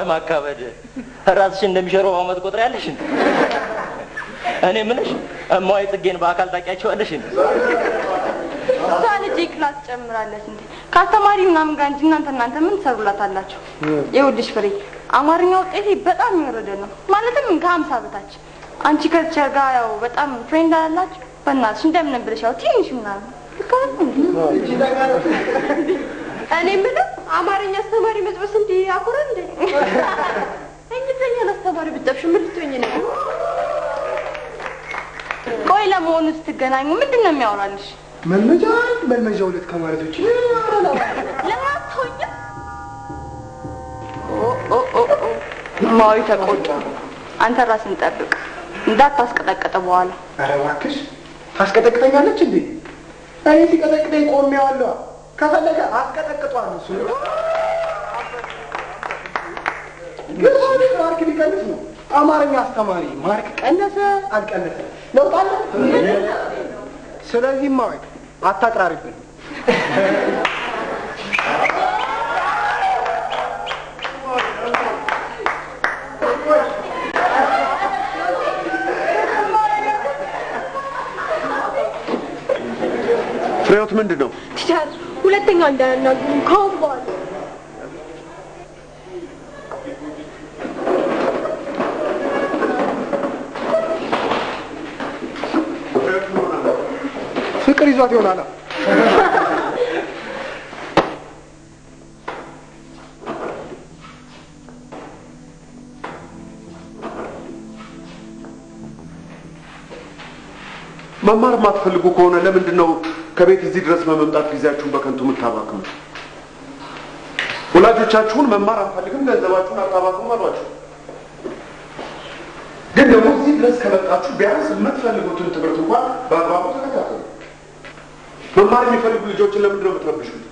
ወይ ማካበድ ራስሽን እንደሚሸረው አመት ቆጥር ያለሽ እኔ ምንሽ እማዋይ ጽጌን በአካል ታውቂያቸዋለሽ እንዴ? እሷ ልጅ ክላስ ጨምራለች እንዴ ከአስተማሪ ምናምን ጋር እንጂ እናንተ እናንተ ምን ትሰሩላታላችሁ? ይኸውልሽ ፍሬ አማርኛ ውጤቴ በጣም የወረደ ነው፣ ማለትም ከሀምሳ በታች። አንቺ ከቲቸር ጋር ያው በጣም ፍሬንድ አላላችሁ። በእናትሽ እንደምን ብለሽ ያው ትንሽ ምናምን ልክ አይደል እንዴ? እኔ የምለው አማርኛ አስተማሪ መጥበስ እንዲህ ያኮራል እንዴ? እንግሊዝኛን አስተማሪ ብጠብሽ ምን ልትሆኝ ነው? ቆይ ለመሆኑ ስትገናኙ ምንድን ነው የሚያወራልሽ? መልመጃ አንድ መልመጃ ሁለት ከማለት ውጭ ለምን አትሆኝም? ኦ ኦ ኦ ኦ ማዊ ተቆጡ። አንተ ራስን ጠብቅ እንዳታስቀጠቀጠ በኋላ ኧረ እባክሽ ታስቀጠቅጠኛለች እንዴ? እኔ ሲቀጠቅጠኝ ቆሜዋለሁ። ከፈለገ አስቀጠቅጧል። እሱ ግን ማርክ ቢቀንስ ነው አማርኛ አስተማሪ ማርክ ቀነሰ አልቀነሰ ለውጥ አለ። ስለዚህ ማወቅ አታቅራሪብን። ፍሬዎት ምንድን ነው? ቲቸር ሁለተኛ እንዳያናግሩኝ ከአሁን በኋላ ፍቅር ይዟት ይሆናል። መማር የማትፈልጉ ከሆነ ለምንድን ነው ከቤት እዚህ ድረስ በመምጣት ጊዜያችሁን በከንቱ የምታባክሙ? ወላጆቻችሁን መማር አንፈልግም፣ ገንዘባችሁን አታባክሙ አሏችሁ። ግን ደግሞ እዚህ ድረስ ከመጣችሁ ቢያንስ የምትፈልጉትን ትምህርት እንኳን በአግባቡ ተከታተሉ። መማር የሚፈልጉ ልጆችን ለምንድን ነው የምትረብሹት?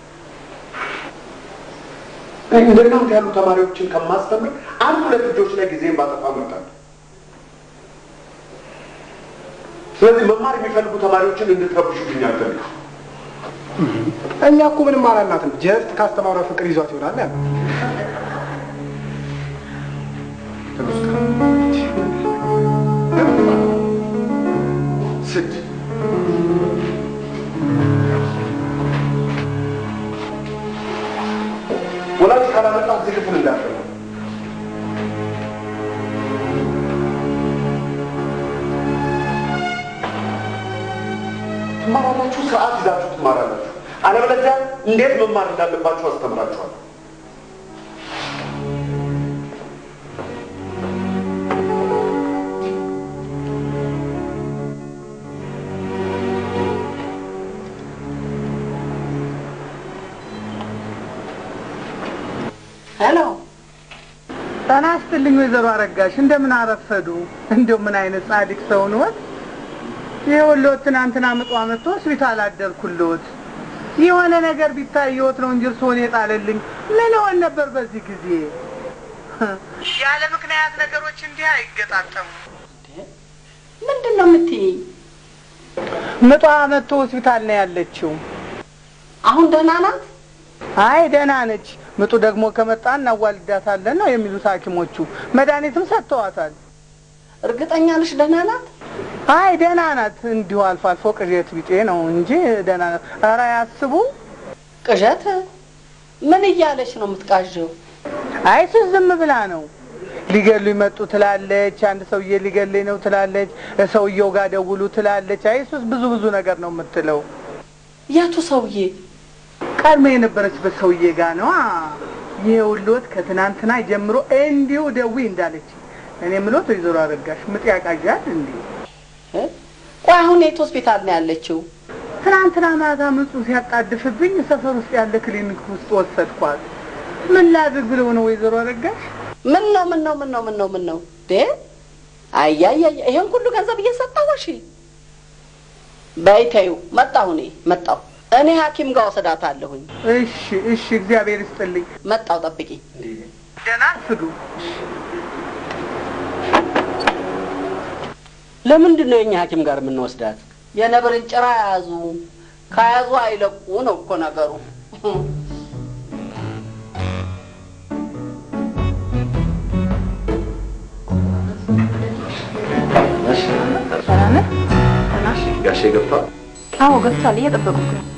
እንደናንተ ያሉ ተማሪዎችን ከማስተምር አንድ ሁለት ልጆች ላይ ጊዜን ባጠፋ እመርጣለሁ። ስለዚህ መማር የሚፈልጉ ተማሪዎችን እንድትረብሹብኝ አልፈልግም። እኛ እኮ ምንም አላልናትም። ጀስት ካስተማሯ ፍቅር ይዟት ይሆናል ያለ ስድ ወላጅ ካላመጣ እዚህ ክፍል እንዳትገቡ። ትማራላችሁ፣ ስርዓት ይዛችሁ ትማራላችሁ። አለበለዚያ እንዴት መማር እንዳለባችሁ አስተምራችኋለሁ። ሄሎ ጤና ይስጥልኝ ወይዘሮ አረጋሽ እንደምን አረፈዱ? እንደው ምን አይነት ጻድቅ ሰው ነዎት? ይኸውልዎት ትናንትና ምጧ መጥቶ ሆስፒታል አደርኩልዎት። የሆነ ነገር ቢታየዎት ነው እንጂ እርስዎን የጣለልኝ ምን ሆን ነበር በዚህ ጊዜ? ያለ ምክንያት ነገሮች እንዲህ አይገጣጠሙ። ምንድን ነው የምትይኝ? ምጧ መጥቶ ሆስፒታል ነው ያለችው። አሁን ደህና ናት? አይ ደህና ነች። ምጡ ደግሞ ከመጣ እናዋልዳታለን ነው የሚሉት ሐኪሞቹ። መድኃኒትም ሰጥተዋታል። እርግጠኛ ነሽ ደህና ናት? አይ ደህና ናት። እንዲሁ አልፎ አልፎ ቅዠት ቢጤ ነው እንጂ ደህና ናት። ኧረ ያስቡ ቅዠት? ምን እያለች ነው የምትቃዠው? አይ እሱ ዝም ብላ ነው። ሊገሉ ይመጡ ትላለች። አንድ ሰውዬ ሊገለኝ ነው ትላለች። ሰውየው ጋር ደውሉ ትላለች። አይ እሱስ ብዙ ብዙ ነገር ነው የምትለው። የቱ ሰውዬ? ቀድሞ የነበረችበት ሰውዬ ጋር ነዋ። ይኸውልዎት ከትናንትና ጀምሮ እንዲሁ ደዊ እንዳለች እኔ የምሎት ወይዘሮ አረጋሽ ምጥ ያቃዣል እንዴ? ቆይ አሁን የት ሆስፒታል ነው ያለችው? ትናንትና ማታ ምጡ ሲያጣድፍብኝ ሰፈር ውስጥ ያለ ክሊኒክ ውስጥ ወሰድኳት። ምን ላድርግ ብለው ነው ወይዘሮ አረጋሽ? ምን ነው ምን ነው ምን ነው ምን ነው ምን ነው ዴ አያያያ ይሄን ሁሉ ገንዘብ እየሰጠው እሺ በይ ተይው መጣሁ እኔ መጣሁ እኔ ሐኪም ጋር ወስዳታለሁኝ እሺ እሺ፣ እግዚአብሔር ይስጥልኝ። መጣሁ ጠብቂ ደህና ስዱ። ለምንድን ነው የኛ ሐኪም ጋር የምንወስዳት የነብርን ጭራ ያዙ ከያዙ አይለቁ ነው እኮ ነገሩ ገብቷል። እየጠበቁት ነው።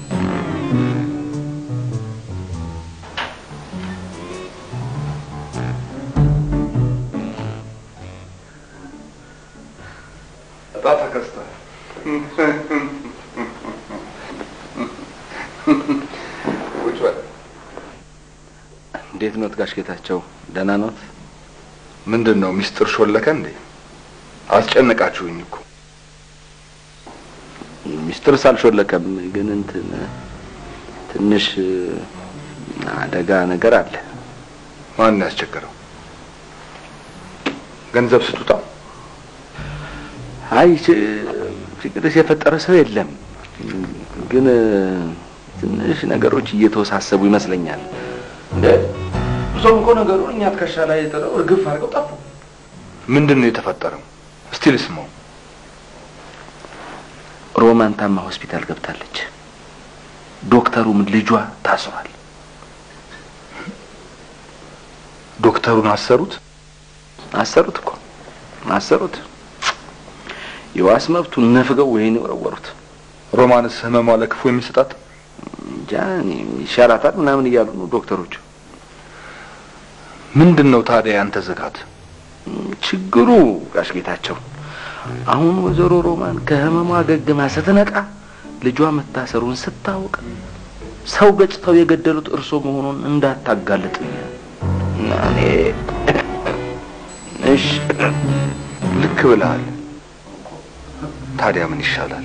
እጣ ተከስቷል። ቁጭ በል። እንዴት ኖት ጋሽ ጌታቸው? ደህና ኖት? ምንድን ነው ሚስጥር ሾለከ እንዴ? አስጨነቃችሁኝ እኮ። ሚስጥርስ አልሾለከም፣ ግን እንትን ትንሽ አደጋ ነገር አለ። ማን ያስቸገረው? ገንዘብ ስጡታ። አይ ችግርስ የፈጠረ ሰው የለም፣ ግን ትንሽ ነገሮች እየተወሳሰቡ ይመስለኛል። እንደ ሰው እኮ ነገሩ እኛ ትከሻ ላይ ጥለው እርግፍ አድርገው ጠፉ። ምንድን ነው የተፈጠረው? እስቲ ልስማው። ሮማን ታማ ሆስፒታል ገብታለች። ዶክተሩም ልጇ ታስሯል። ዶክተሩን አሰሩት? አሰሩት እኮ አሰሩት። የዋስ መብቱን ነፍገው ወይን የወረወሩት። ሮማንስ ህመሟ ለክፉ የሚሰጣት እንጃ እኔ ይሻላታል ምናምን እያሉ ነው ዶክተሮቹ። ምንድን ነው ታዲያ ያንተ ዝጋት? ችግሩ ጋሽ ጌታቸው አሁን ወይዘሮ ሮማን ከህመሟ አገግማ ስትነቃ ልጇ መታሰሩን ስታውቅ ሰው ገጭተው የገደሉት እርሶ መሆኑን እንዳታጋልጥ እና እኔ እሺ ልክ ብለሃል። ታዲያ ምን ይሻላል?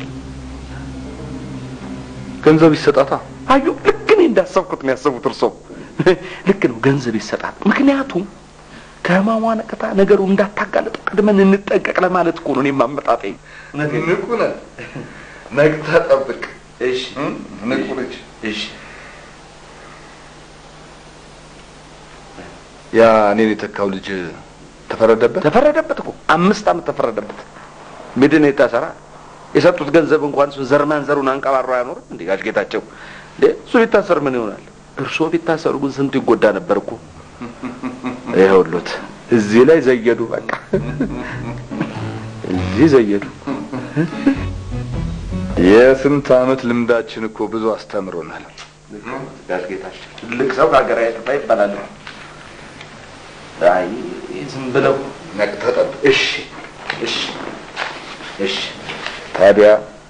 ገንዘብ ይሰጣታ። አዩ ልክ እኔ እንዳሰብኩት ነው ያሰቡት እርሶ። ልክ ነው፣ ገንዘብ ይሰጣል። ምክንያቱም ከህመሟ ነቅታ ነገሩ እንዳታጋልጠው ቀድመን እንጠንቀቅ ለማለት እኮ ነው። እኔ ማመጣጤ ንቁ ነህ። ነቅተህ ጠብቅ። እሺ ንቁ ልጅ። እሺ ያ እኔን የተካው ልጅ ተፈረደበት? ተፈረደበት እኮ አምስት ዓመት ተፈረደበት። ምድን የታሰራ የሰጡት ገንዘብ እንኳን እሱ ዘር ማንዘሩን አንቀባሮ አያኖርም እንዴ? ጋሽ ጌታቸው እንዴ እሱ ቢታሰር ምን ይሆናል? እርስዎ ቢታሰሩ ግን ስንቱ ይጎዳ ነበር እኮ። ይኸውልዎት እዚህ ላይ ዘየዱ፣ በቃ እዚህ ዘየዱ። የስንት ዓመት ልምዳችን እኮ ብዙ አስተምሮናል። ጋሽ ጌታቸው ትልቅ ሰው ከሀገር አይጠፋ ይባላል። አይ ዝም ብለው ነቅተህ ጠብቅ። እሺ እሺ እሺ ታዲያ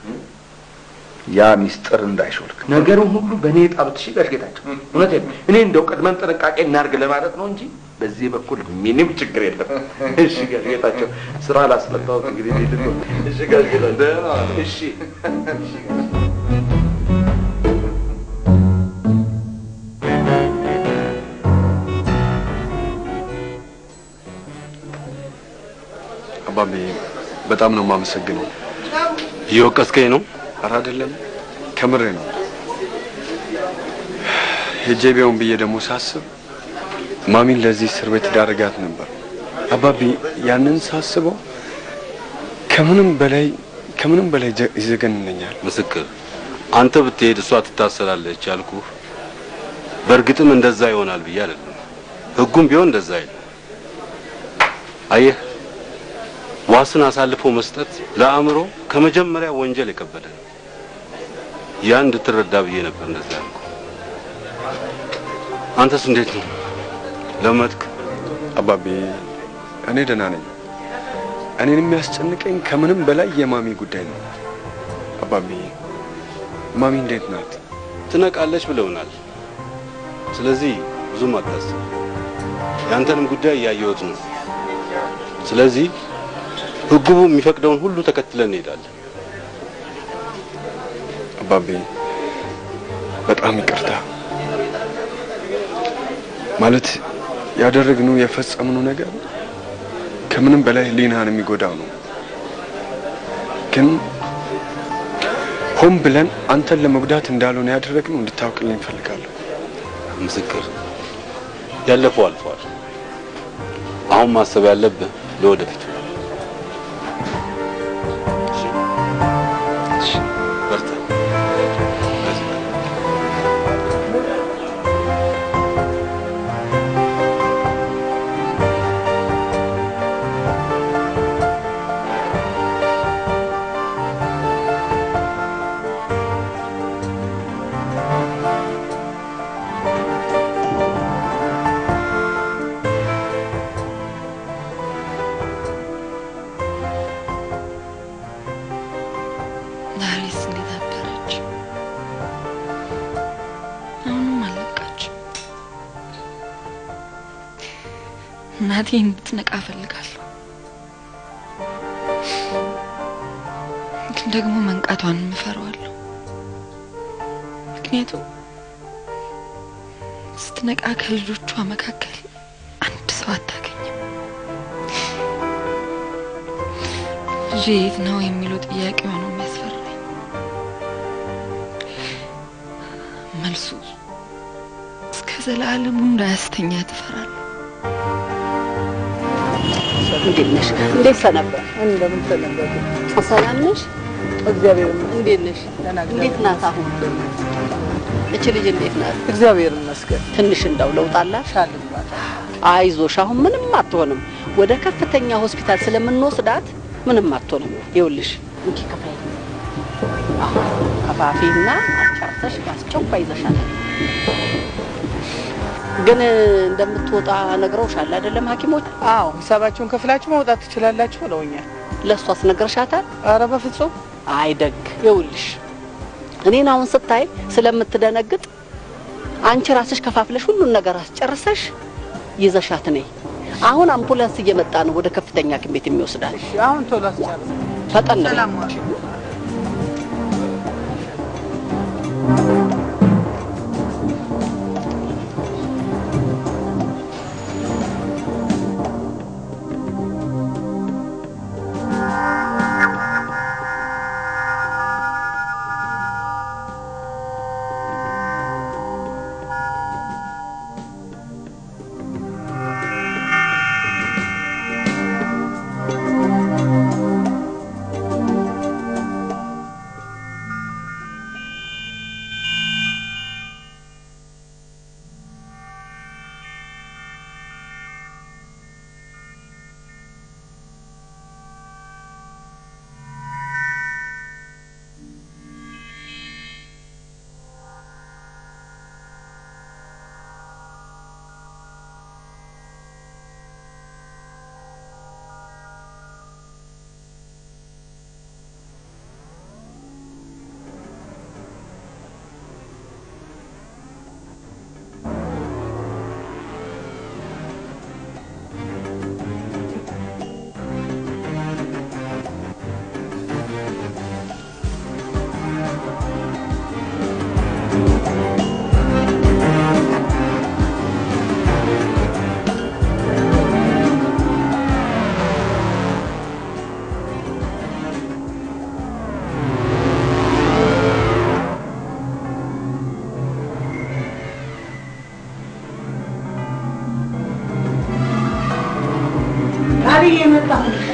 ያ ሚስጥር እንዳይሾልክ ነገሩን ሁሉ በእኔ የጣሉት እሺ ጋሽ ጌታቸው እውነቴን ነው። እኔ እንደው ቀድመን ጥንቃቄ እናድርግ ለማለት ነው እንጂ በዚህ በኩል ምንም ችግር የለም። እሺ ጋሽ ጌታቸው ስራ ላስመጣሁት እንግዲህ ልሂድ ነው። እሺ ጋሽ ጌታቸው እሺ አባቤ በጣም ነው የማመሰግነው። እየወቀስከኝ ነው? ኧረ አይደለም፣ ከምሬ ነው። ሄጄ ቢሆን ብዬ ደግሞ ሳስብ ማሚን ለዚህ እስር ቤት ዳረጋት ነበር። አባቢ ያንን ሳስበው ከምንም በላይ ከምንም በላይ ጀ- ይዘገንነኛል። ምስክር አንተ ብትሄድ እሷ ትታሰራለች ያልኩህ በእርግጥም እንደዛ ይሆናል ብዬ አይደለም። ህጉም ቢሆን እንደዛ አይደለም። አየህ ዋስን አሳልፎ መስጠት ለአእምሮ ከመጀመሪያ ወንጀል የከበደ ነው። ያ እንድትረዳ ብዬ ነበር እንደዛ ያልኩህ። አንተስ እንዴት ነው ለመድክ? አባቢ እኔ ደህና ነኝ። እኔን የሚያስጨንቀኝ ከምንም በላይ የማሚ ጉዳይ ነው። አባቢ ማሚ እንዴት ናት? ትነቃለች ብለውናል። ስለዚህ ብዙም አታስብ። ያንተንም ጉዳይ እያየሁት ነው። ስለዚህ ህጉ የሚፈቅደውን ሁሉ ተከትለን እንሄዳለን። አባቤ በጣም ይቅርታ። ማለት ያደረግነው የፈጸምነው ነገር ከምንም በላይ ህሊናን የሚጎዳው ነው። ግን ሆን ብለን አንተን ለመጉዳት እንዳልሆነ ያደረግነው እንድታውቅልኝ እፈልጋለሁ። ምስክር ያለፈው አልፏል። አሁን ማሰብ ያለብህ ለወደፊቱ ነው። እሺ? እሺ፣ በርታ። በዚህ በል። እናቴ እንድትነቃ እፈልጋለሁ። ግን ደግሞ መንቃቷን እፈራዋለሁ። ምክንያቱም ስትነቃ ከልጆቿ መካከል አንድ ሰው አታገኝም። ልጄ የት ነው የሚለው ጥያቄዋ ነው የሚያስፈራኝ። መልሱ እስከ ዘላለሙ እንዳያስተኛ ትፈራለሁ። እንዴት ነሽ? እንዴት ሰነበት? እንደምን ሰነበቱ? ሰላም ነሽ? እግዚአብሔር ይመስገን። እንዴት ነሽ? ደህና እንዴት ናት አሁን? እች ልጅ እንዴት ናት? እግዚአብሔር ይመስገን። ትንሽ እንደው ለውጥ አላት? ሻል ብሏታል። አይዞሽ፣ አሁን ምንም አትሆንም። ወደ ከፍተኛ ሆስፒታል ስለምንወስዳት ምንም አትሆንም። ይኸውልሽ እንኪ ከፋይ ከፋፊና አጫርተሽ በአስቸኳይ ይዘሻል። ግን እንደምትወጣ ነግረውሻል አይደለም ሐኪሞች? አዎ ሂሳባችሁን ከፍላችሁ መውጣት ትችላላችሁ ብለውኛል። ለእሷስ ነግረሻታል? አረ በፍጹም አይደግ ይኸውልሽ እኔን አሁን ስታይ ስለምትደነግጥ አንቺ ራስሽ ከፋፍለሽ ሁሉን ነገር አስጨርሰሽ ይዘሻት ነይ። አሁን አምቡላንስ እየመጣ ነው ወደ ከፍተኛ ሐኪም ቤት የሚወስዳል። እሺ፣ አሁን ቶሎ አስጨርስ። ፈጠን በይ። ሰላም ዋል። አብዬ መጣሁ።